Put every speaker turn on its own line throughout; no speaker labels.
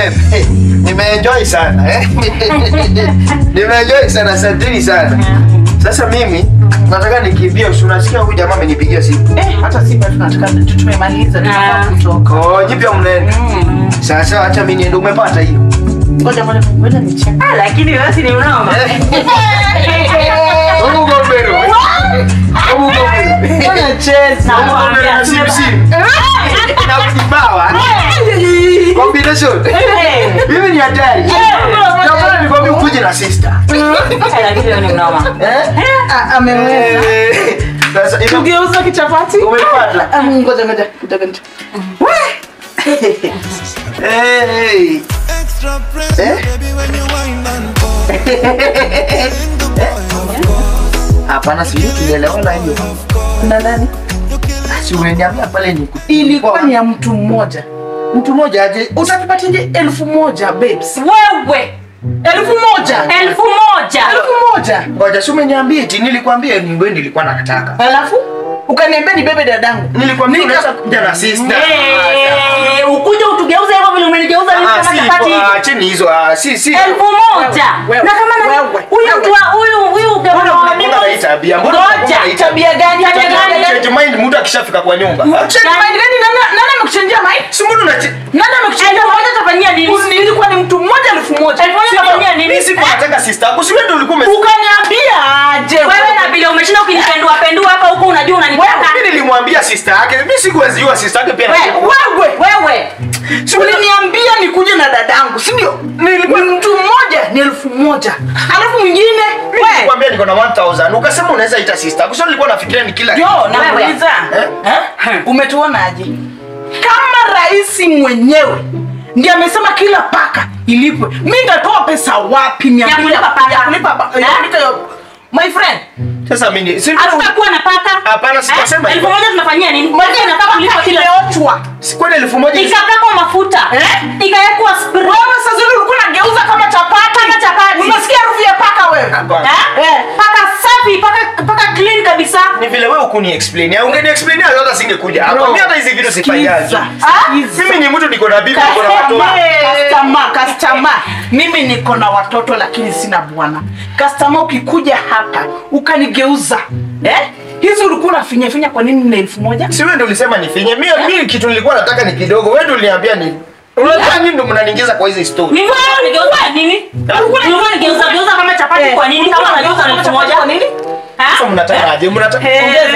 babe. Eh, Nimeenjoy sana eh. Nimeenjoy sana, asanteni sana. Sasa mimi nataka nikimbie, si unasikia huyu jamaa amenipigia simu.
Eh, hata si bado tunataka tu- tumemaliza tunataka kutoka.
Oh, jipya mnene. Sasa acha mimi niende, umepata hiyo.
Ngoja ngoja ngoja nicheke.
Ah, lakini wewe si ni unaoma.
Hebu gombero. Hebu gombero.
Ngoja cheza.
Hebu gombero na simu simu. Na kibawa. Combination. Mimi ni hatari. Ndio nikwambia ukuje na sister.
Ah, lakini wewe ni unaoma.
Eh?
Ah, ameweza.
Eh, Sasa ime-
Tugeuza kichapati.
umepata.
Ah, Ngoja ngoja ngoja ngoja.
Hey.
Extra pressure,
Eh?
baby, when you wind and fall. In the boy, of course,
Hapana, sijui tulielewana hiyo.
Na nani?
Si umeniambia pale ni
Ilikuwa ni ya mtu mmoja.
mtu mmoja aje.
Utatupatinje elfu moja babes?
Wewe
Elfu moja.
elfu moja.
Elfu moja.
Ngoja, si umeniambia eti nilikwambia ni wewe nilikuwa nakataka.
Alafu ukaniambia ni bebe dadangu.
Nilikwambia unaweza kuja na sister.
Eh, ukuje utugeuze hivyo vile umenigeuza mimi
Ah,
kama
si
chapati.
hivyo, ah, chini hizo ah, si si.
Elfu moja.
Wewe,
Na kama na
wewe,
huyu
wewe.
mtu wa- huyu huyu
Mbona
gavana wa
mbona
Migos.
hii tabia? Mbona
Ngoja.
mbona hii tabia?
Tabia gani?
Tabia
Tabia
gani?
Change mind mtu akishafika kwa nyumba.
Change mind gani? Nani nani amekuchangia mind?
Si mbona unache
Nani amekuchangia
Elfu moja
mind?
utafanyia nini?
Uni- Ilikuwa ni mtu mmoja elfu moja.
Elfu moja utafanyia nini?
Mimi siku nataka sister yako. Si wewe ndio ulikuwa ume
Ukaniambia aje?
Wewe na vile umeshinda ukinipendua pendua hapa huko unajua unanitaka.
Mimi nilimwambia sister yake. Mimi sikuwezi jua sister yake pia.
Wewe,
Wewe.
Wewe.
Si uliniambia nikuje na dadangu, si ndio? Nilikuwa mtu mmoja ni elfu moja. Alafu mwingine
Mimi nilikwambia niko na 1000. Ukasema unaweza ita sister yako. Sio nilikuwa nafikiria ni kila
Yo,
kitu.
nauliza
Eh?
eh? Umetuonaje? Kama rais mwenyewe ndiye amesema kila paka ilipwe, mi nitatoa pesa wapi? mia
Ya
mbili
kulipa paka.
ya kulipa pa- ya
Eh?
kulipa yo- my friend
Sasa mimi si
Hatutakuwa na paka.
Hapana, sijasema
Eh,
hivyo.
Elfu moja tunafanyia nini? Moja inafaa kulipa kila
imeochwa.
si kwani elfu moja
ikapakwa mafuta
Eh?
ikawekwa spray.
Wewe sasa zile ulikuwa unageuza kama chapati.
Kama chapati.
Unasikia harufu ya paka wewe?
Hapana.
Eh?
Eh.
paka safi paka paka clean kabisa
ni vile wewe ukuni explain. Ya ungeni explain hata singekuja. Hapa
Bro,
mimi hata hizi vitu sifanyaji.
Sikiza,
Ah?
sikiza.
Mimi ni mtu niko na bibi, niko na watoto.
Customer, customer. Mimi niko na watoto lakini sina bwana. Customer, ukikuja hapa ukanigeuza eh? hizi ulikuwa unafinya finya kwa nini na elfu moja?
Si wewe ndio ulisema nifinye. Mimi mimi kitu nilikuwa nataka ni kidogo. Wewe ndio uliniambia nini? Unajua nini ndio mnaniingiza kwa hizi story?
Ni wewe unigeuza nini? Ulikuwa unigeuza geuza kama chapati kwa nini? Kama unageuza na elfu moja.
Kwa nini?
Ha?
Sasa mnataka aje? Mnataka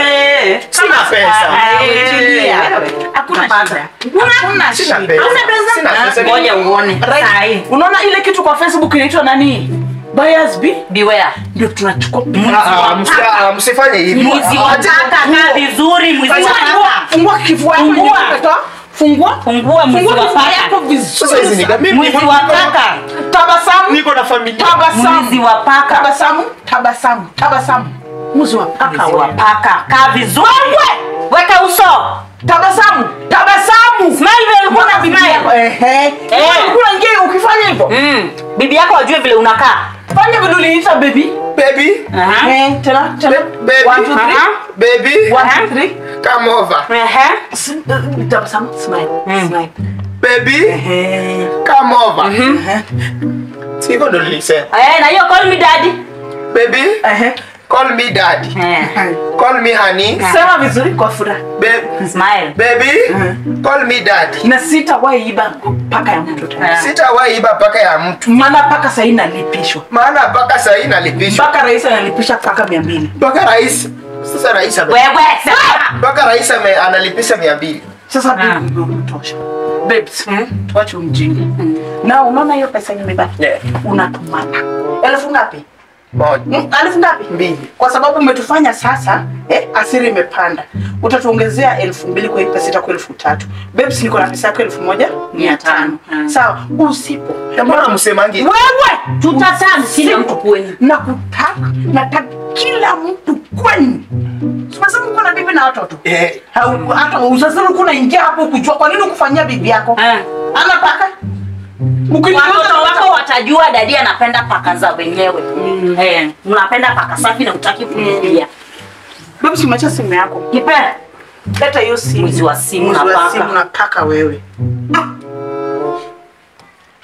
Eh.
Sina pesa.
Tulia. Hakuna shida. Hakuna
Sina
shida.
pesa.
Hauna pesa?
Sina pesa.
Ngoja uone.
Right.
Sahi.
Unaona ile kitu kwa Facebook inaitwa nani? Buyers B
Beware.
ndio tunachukua
Ah, ah, msi- ah, Msifanye hivi.
Mwizi wa
Aje-
taka kaa vizuri, mwizi wa
Fungua,
taka.
fungua kifua yako
Fungua.
yenye umetoa. Fungua.
Fungua mwizi
Fungua
wa
kifua
paka.
yako vizuri.
Sasa hizi ni mimi
Mwizi
niko-
wa paka.
Tabasamu.
Niko na familia.
Tabasamu.
Mwizi wa paka.
Tabasamu. Tabasamu. Tabasamu. Mwizi wa paka.
Mwizi wa
wewe.
paka. Kaa vizuri. Weka uso.
Tabasamu. Tabasamu.
Smile vile ulikuwa na
Bibi
smile.
yako, Ehe.
Eh.
Ulikuwa unaingia ukifanya hivyo.
Mm. Bibi yako ajue vile unakaa.
Fanya vile uliita baby.
Baby,
Aha.
Eh, tena tena.
baby.
One, two, three.
Aha.
baby,
One, two, three.
come over.
Ehe.
S- uh, Tabasamu. Smile. Smile.
Baby,
Ehe.
come over.
Ehe.
Sivyo ndo nilisema.
Eh, na hiyo call me daddy.
Baby,
Ehe.
call me daddy.
Eh.
Call me honey.
Sema vizuri kwa furaha.
Ba-
Smile.
baby, call me daddy.
Na sitawahi iba paka ya mtu tena.
Eh.
Sitawahi iba paka ya mtu.
Maana paka sahii inalipishwa.
Maana paka sahii nalipishwa.
Mpaka rais analipisha paka mia mbili.
Mpaka rais. Sasa rais ame-
Wewe sema.
mpaka rais ame- analipisha mia mbili.
Sasa
Ah.
bibi ndio unatosha. Babes, tuache umjinga. Na unaona hiyo pesa yenye imebaki?
Yeah.
Unatumana. Elfu ngapi?
Moja.
Hmm? Elfu ngapi?
Mbili.
Kwa sababu umetufanya sasa eh, asiri imepanda. Utatuongezea elfu mbili kwa hii pesa itakuwa elfu tatu. Babes, niko na pesa yako elfu moja mia tano.
Mm.
Sawa, usipo.
Mbona msemangi?
Wewe
Tutasali sina mtu kwenu.
nakutaka nataka kila mtu kwenu. Umesema uko na bibi na watoto
Eh,
Hau- hata usasema uko unaingia hapo kujua kwa nini ukufanyia bibi yako
Eh.
ana paka Ukiniuliza
Watoto
na
wako watajua dadi anapenda paka za wenyewe. Eh, unapenda paka safi na utaki kuingia.
Babu, si umeacha simu yako
Kipe.
leta hiyo simu
Mwizi wa simu
Mwizi
na
wa
paka.
simu na paka wewe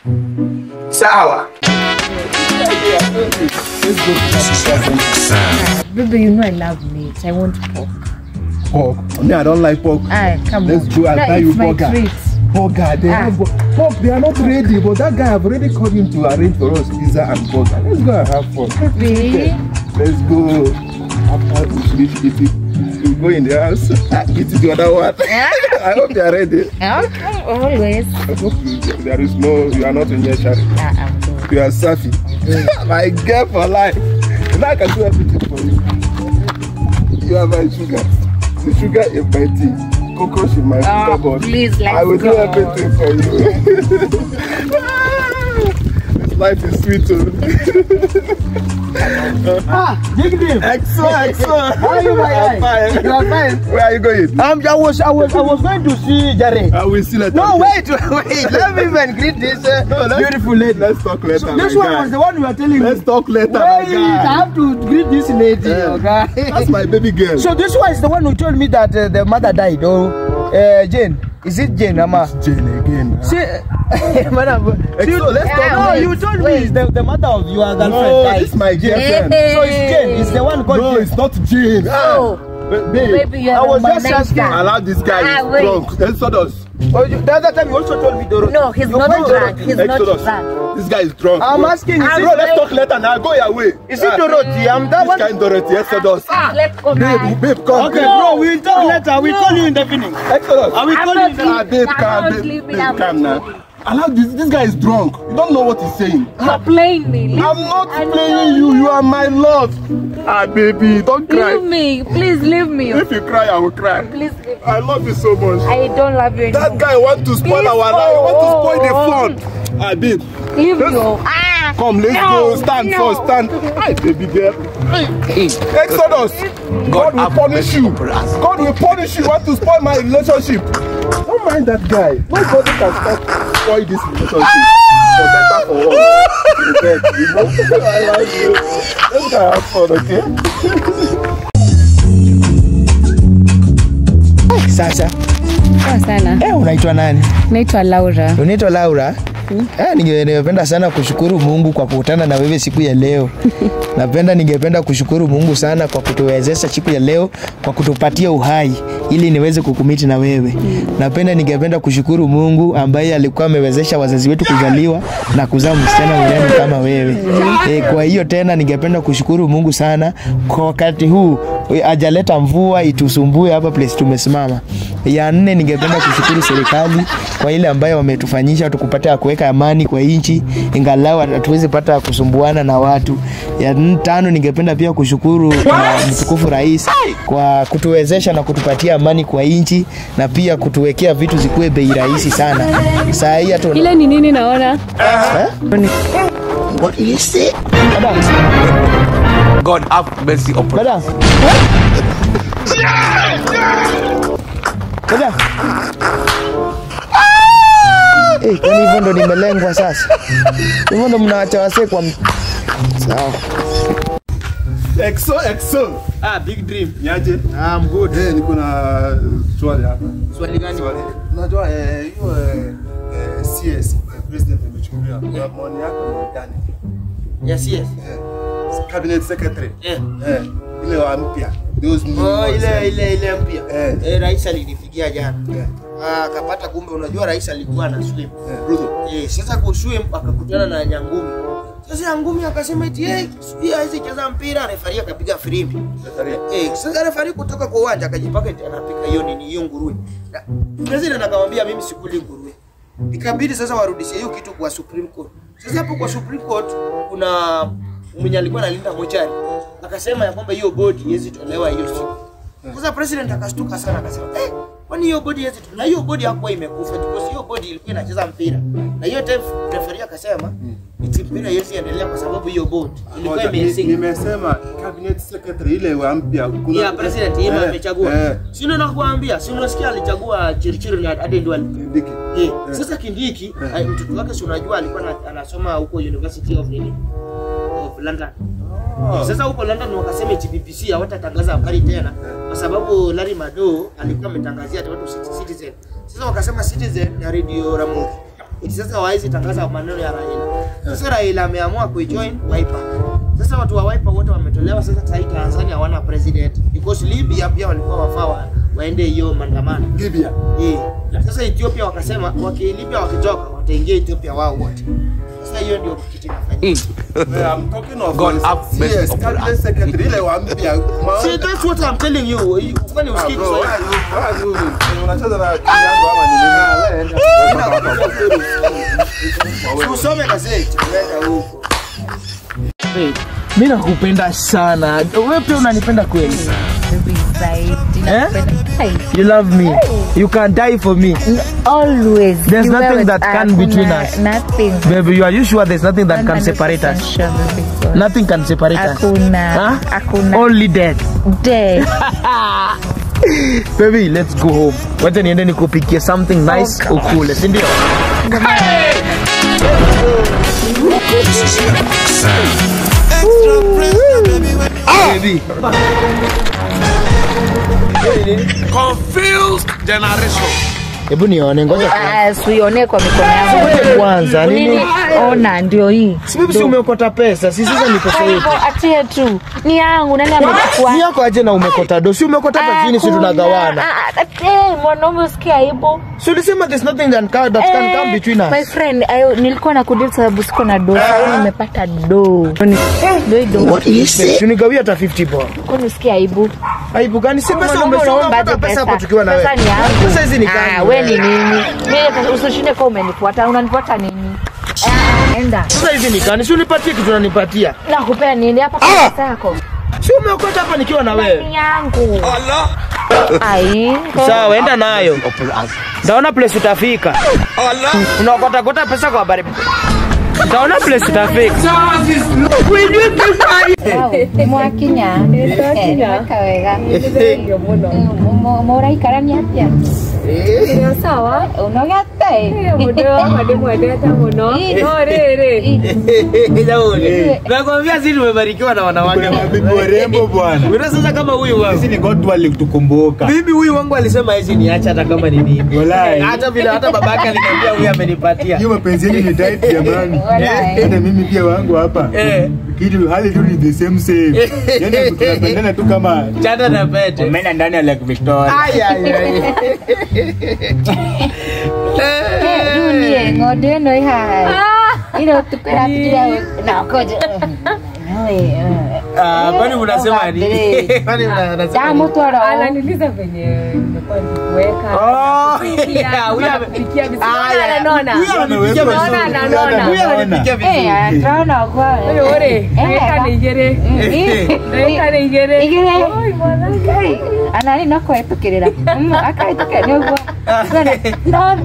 Sawa.
Baby, you know I love meat. I want pork.
Pork. Me, I don't like pork.
Ah, come
Let's
on.
go, I'll
No,
buy you
it's my
burger.
treat.
Burger, they
Ah.
have bu- pork. They are not ready, but that guy have already called him to arrange for us pizza and burger. Let's go and have fun.
Baby.
Let's go. After we finish eating, we go in the house. Eat the other one. I hope they are ready.
Okay, always.
I hope you- there is no, you are not in your shari.
Ah, I'm good.
You are Safi. my girl for life. Now I can do everything for you. You are my sugar. The sugar in my tea. Cocoa in my
Ah,
cupboard.
please, let's
I will
go.
do everything for you. this life is sweet. oh. Exo, Exo.
How are you, my
I'm
guy?
fine.
You are fine.
Where are you going?
Um, I was, I was, I was going to see Jared.
I will see later.
No, wait, wait. Let me even greet this uh,
No, let's-
beautiful lady.
Let's talk later.
So this
my
one
guy.
was the one you were telling
Let's
me.
talk later.
Wait,
my
I
guy.
have to greet this lady,
Yeah.
okay?
That's my baby girl.
So this one is the one who told me that uh, the mother died. Oh, uh, Jane. Is it Jane, Ama?
Jane again.
See, madam.
Exo, let's talk
No,
later.
you told me it's the, the mother of your girlfriend
No,
died.
this is my girlfriend.
So it's Jane. It's the one called
No,
Jane.
it's not Jane.
Oh,
Ba- babe,
baby, you
I
are
was
a
just asking.
I allow this guy
Ah,
is
wait.
drunk. Exodus.
Oh, you- the other time you also told me Doro.
No, he's
You
not
went
drunk.
Dorothy.
He's not
Exodus.
drunk.
This guy is drunk.
I'm
bro.
asking, is
I'm
Bro,
it,
let's talk later now. Go your way.
is it Dorothy? I'm that
This
one.
kind Dorothy, Exodus.
Let's go
Babe,
back.
babe, come.
Okay,
babe.
bro, we'll talk later. We'll call you in the evening.
Exodus.
I will
I'm
call
not
you in the
Ah, babe,
I'm
calm,
not
babe,
leaving,
babe,
I'm
calm
not
now. Allow this. This guy is drunk. You don't know what he's saying.
You're playing me. Leave,
I'm not
I
playing
know.
you. You are my love. Ah, baby, don't
leave
cry.
me. Please leave me.
If you cry, I will cry.
Please leave me.
I love you so much.
I don't love you
That
anymore.
guy want to spoil
Please,
our life.
oh,
want to spoil the
oh,
fun. Ah, babe.
Leave
Let's-
me. oh. Ah,
Come, let's
no,
go. Stand
no.
first. Stand. Hi, baby girl. Exodus. God will punish you. God will punish you. Want to spoil my relationship. Don't mind that guy. Nobody can stop spoil this relationship. For better for worse. You get, you know? I like you. Let's go have fun, okay?
Sasa,
Poa sana.
eh, unaitwa nani?
Naitwa Laura.
Unaitwa Laura? Eh, ninge- ningependa sana kushukuru Mungu kwa kukutana na wewe siku ya leo. Napenda ningependa kushukuru Mungu sana kwa kutuwezesha siku ya leo kwa kutupatia uhai ili niweze kukumiti na wewe. Napenda ningependa kushukuru Mungu ambaye alikuwa amewezesha wazazi wetu kuzaliwa na kuzaa msichana mrembo kama wewe. E, kwa hiyo tena ningependa kushukuru Mungu sana kwa wakati huu e, ajaleta mvua itusumbue hapa place tumesimama. Ya nne ningependa kushukuru serikali kwa ile ambayo wametufanyisha tukupata ya kuweka amani kwa nchi, ingalau hatuwezi pata kusumbuana na watu. Ya n- tano ningependa pia kushukuru uh, mtukufu rais kwa kutuwezesha na kutupatia amani kwa nchi na pia kutuwekea vitu zikuwe bei rahisi sana. Saa hii hata una-
Ile ni nini naona?
Madam,
God have mercy upon
madam. Madam. Eh, kwani hivyo ndo nimelengwa sasa? Hivyo ndo mnaacha wasee kwa m- sawa.
Exo, exo.
Ah, big dream.
Niaje?
I'm good.
Eh, niko na swali hapa.
Swali gani?
Swali. Unajua eh, hiyo eh, eh, CS eh, president amechukuliwa. Kwa maoni yako ni gani?
Yes, yes.
Eh, cabinet secretary.
Eh.
Eh, ile wa mpya. Those new
Oh,
ones,
ile
eh.
ile ile mpya.
Eh.
Eh, rais alinifikia jana.
Eh,
Ah, akapata kumbe unajua rais alikuwa na swim.
eh, Ruto.
Eh, sasa kuswim akakutana na Nyangumi. Sasa Nyangumi akasema eti eh, sijui hawezi cheza mpira, refari akapiga firimbi.
Secretary.
Eh, sasa refari kutoka kwa uwanja akajipaka eti anapika hiyo nini hiyo nguruwe. Na, President akamwambia mimi sikuli nguruwe. Ikabidi sasa warudishie hiyo kitu kwa Supreme Court. Sasa hapo kwa Supreme Court kuna mwenye alikuwa analinda mochari akasema ya kwamba hiyo bodi haiwezi tolewa hiyo siku. Sasa president akastuka sana akasema eh, kwani hiyo bodi haiwezi tolewa? Na hiyo bodi hakuwa imekufa because hiyo bodi ilikuwa inacheza mpira. Na hiyo time referee akasema iti mpira haiwezi endelea kwa sababu hiyo bodi ilikuwa
Ngoja, ni-
imesinga.
Nimesema cabinet secretary ile wa mpya. Kuna
Ya president yeye
Eh,
amechagua.
eh,
Si ndio nakuambia, si unasikia alichagua Chirichiri na hadi ndio
Kindiki.
Eh, sasa Kindiki eh, mtoto wake si unajua alikuwa na- anasoma huko University of nini? Of London. Sasa huko London wakasema eti BBC hawatatangaza habari tena kwa sababu Larry Mado alikuwa ametangazia ati watu Citi- Citizen. Sasa wakasema Citizen na Radio Ramogi
eti sasa hawawezi tangaza maneno ya Raila. Sasa Raila ameamua kujoin Wiper. Sasa watu wa Wiper wote wametolewa. Sasa sasa hii Tanzania hawana president because Libya pia walikuwa wafaa wa- waende hiyo maandamano
Libya.
eh. Sasa Ethiopia wakasema waki Libya wakitoka wataingia Ethiopia wao wote. Sasa hiyo ndio kitu kinafanyika.
Well, I'm talking of
God have mercy
yes,
upon
cabinet
us.
secretary ile wa mpya. Ma-
See, that's what I'm telling you. Kwani
Ah,
usikii
bro,
Kiswahili?
why are you- why are you- unacheza na akili yangu ama ni nini?
Usome gazeti, nenda huko.
mi nakupenda sana wewe pia unanipenda kweli Eh? you love me you can die for me
Always.
There's
You
nothing
wewe
that can
hakuna-
between us.
Nothing.
baby you are you sure there's nothing that can separate us
100% sure, baby girl.
nothing can separate us
Hakuna.
Huh?
Hakuna.
only death
Dead.
baby let's go home wacha niende nikupikie something nice ukule si ndio
Extra pressure, baby. when-
baby
Confused generation.
hebu nione ngoja
Ah, Usione kwa mikono yangu.
Ngoja kwanza nini
Nini? Ona ndio hii.
si baby si umeokota pesa si sasa ni pesa
Kwa
yetu
hivyo achie tu. Ni yangu nani amechukua?
ni yako aje na umekota do si umekota hapa chini si
Hakuna.
tunagawana
Ah, ah, eh, mwanaume usikia aibu.
si ulisema there's nothing that can, that can come between
My
us
friend, ayo, nilikuwa na kudil sababu siko na do. Sasa nimepata do. Do do.
tunigawia hata 50 bob
Kwa nisikia aibu.
aibu gani si pesa
Mwanaume
umesoma
unaomba
unapata
aje
pesa hapo tukiwa na
Pesa
wewe
ni yangu.
pesa hizi ni
Ah,
gani
we ni nini? Mimi usishinde kwa umenifuata. Unanifuata nini? Ah, enda.
sasa hizi ni gani si unipatie kitu unanipatia
Nakupea nini hapa kwa pesa yako?
si umeokota hapa nikiwa na wewe
Ni yangu. Ai.
sawa enda nayo
Upon us.
ndaona place utafika unaokota kota pesa kwa habari ndaona place utafika
mwakinya mweka wega muraikarania atia sawa unogete
nakwambia si tumebarikiwa na wanawake
Bibi warembo bwana.
Una sasa kama huyu wangu
Sisi ni God walitukumbuka.
mimi huyu wangu alisema hizi niache hata kama ni nini
Walai.
hata vile hata babake aliniambia huyu amenipatia
Hiyo mapenzi yenu ni tight jamani.
Walai.
Hata mimi pia wangu hapa.
Eh.
Kitu hali tu ni the same same. Yaani tunapendana tu kama
chata na pete
Omena ndani ya Lake Victoria.
Ai, ai, ai.
dunie ng'ondu ĩno ĩhaha ire ũtukũ ĩrapitire nakoja
Ah, kwani unasema nini kwani una- unasema nini?
ndamũtwara
ananiliza venye nimekuwa nikiweka
Oh,
Napikia,
yeah, huyu ame-
napikia vizuri.
Aya,
Naona, naona.
huyu ananipikia
Amewekwa
vizuri.
Naona,
vizuri,
naona.
Huyu
naona.
ananipikia vizuri.
ndĩrona ũguo
Ore, ore, ndagĩka nĩ igĩrĩ ndagĩka nĩ igĩrĩ
igĩrĩ
Oi, mwanake.
anani no kũhetũkĩrĩra akahĩtũkĩra nĩ ũguo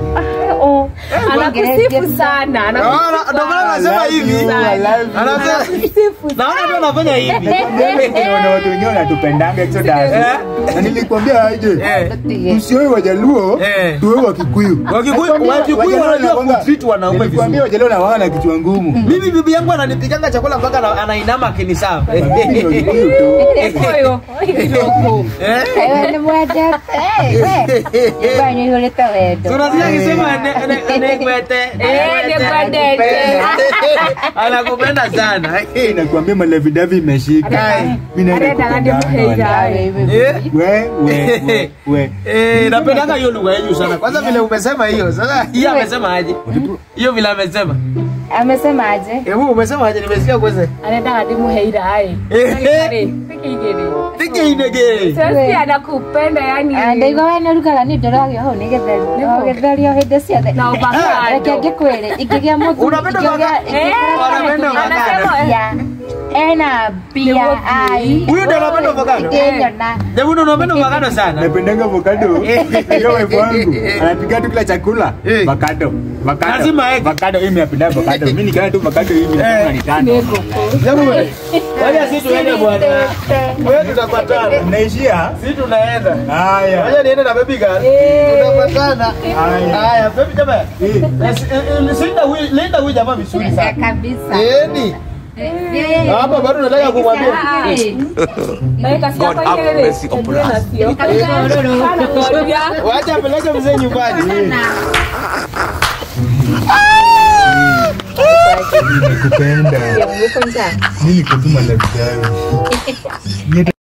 anakusifu sana anakusifu
Naona- ndio maana anasema hivi
sana.
Anasema- naona tu anafanya hivi
Naona watu wengine wanatupendanga Exodus. Na nilikwambia aje.
Eh.
Tusioe Wajaluo,
Eh.
tuwe Wakikuyu.
Wakikuyu-
Nakwambia,
Wakikuyu
Wajaluo
wanajua
wanakuanga-
kutreat wanaume
Nilikwambia
vizuri.
Wajaluo na wana kichwa ngumu.
mimi bibi yangu ananipikanga chakula mpaka ana- anainama akinisafu
Mimi ni Wakikuyu tu.
Oyo, oyo.
nĩ mwendete nyũmba-inĩ ihũrĩte wendo
tunasikia akisema ne- ne- negwete
Eh, negwetete.
anakupenda sana
Nakwambia malevidavi imeshika. Mimi naenda
Arenda ng'ande
kupendana.
mũheira.
Eh?
We, we, we, we.
Eh, napendanga hiyo lugha yenyu sana kwanza vile umesema hiyo sasa hiyo amesema aje hiyo vile amesema
amesemaje
hebu umesema aje nimesikia kwanza
Arenda ng'ande mũheira ai.
Eh,
Ndagĩka rĩ, peke igĩrĩ.
tike inege
Sasa anakupenda yani.
ndaigua we nä rugaga nä ndoragio hau nä gätheri o gätheri o hä ndä ciothe
Na ovacado.
reke ngä kwä rä ingä gä a må
Unapenda ovacado? Unapenda ovacado?
ena mbia ai
Huyu ndio anapenda avocado?
ngĩnyona
Hebu ndio unapenda avocado sana
napendanga avocado hiyo wife wangu anapiga tu kila chakula
Eh.
avocado avocado
Lazima aeke.
avocado mimi napenda avocado mimi nikiona tu avocado hivi nasema ni tano
Hebu wacha sisi tuende bwana wewe tutapatana
naishia
sisi tunaenda
haya
wacha niende na baby girl tutapatana
Haya.
haya baby jamaa
Eh.
linda huyu linda huyu jamaa vizuri sana
kabisa
Yeni. Hapa bado nataka kumwambia.
Dakika
God
siapa
have
igĩrĩ
mercy upon
tembea
us.
nacio. Anakuambia,
Wacha apeleke mzee nyumbani. Nakupenda.
Ya Mungu njaa.
Mimi niko tu na